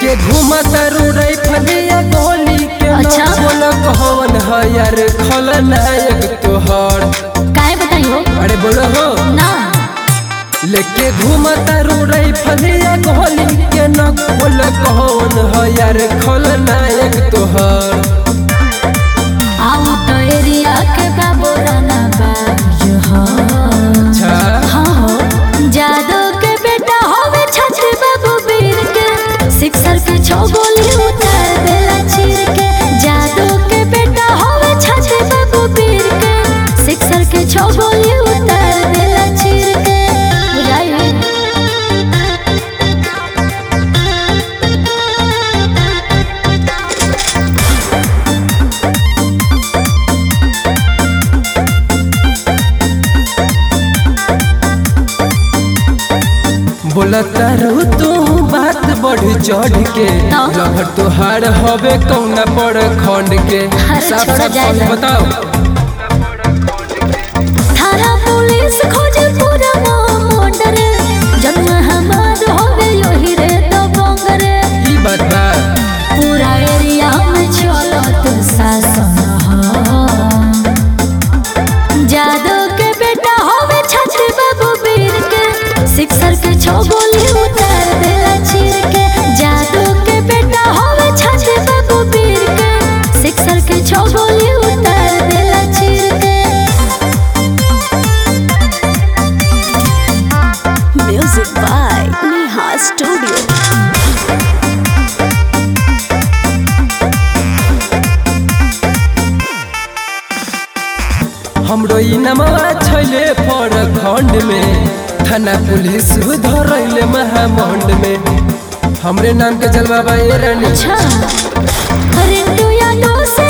लेके घूमता रुड़ई फलिया गोली के अच्छा। बोल कौन है यार खलनायक तोहर काहे बताइयो अरे बोलो हो ना लेके घूमता रुड़ई फलिया गोली के न बोल कौन है यार खलनायक तोहर आऊ तो एरिया के बाबू राना बाज हो अच्छा हाँ हो जादू के बेटा होवे छत्र बाबू वीर के सिक्सर के छो गोली उतार देला चीर के जादू के बेटा होवे छत्र बाबू वीर के सिक्सर के छो गोली उतार देला चीर के बुझाई बोलता रहू तू बात बढ़ चढ़ के हाँ। लहर तोहार हवे कौना पड़ खंड के अरे साफ छोड़ो साफ जाए कौन ना। बताओ थाना पुलिस खोजे पूरा मोंडर जन्म हमार होवे योही रे तो बंगरे ई बात बा पूरा एरिया में चलत शासन हो जादू के बेटा होवे छत्र बाबू वीर के सिक्सर के छो गोली उतार देला चीर के जादू के बेटा होवे छत्र बाबू वीर के सिक्सर के छो गोली उतार देला चीर के Music by Neha Studio. हमरो ई नमवा छैले पर खंड में थाना पुलिस धरैले महामंड में हमरे नाम के जलवा बा ए रानी अच्छा रिंटू यादव से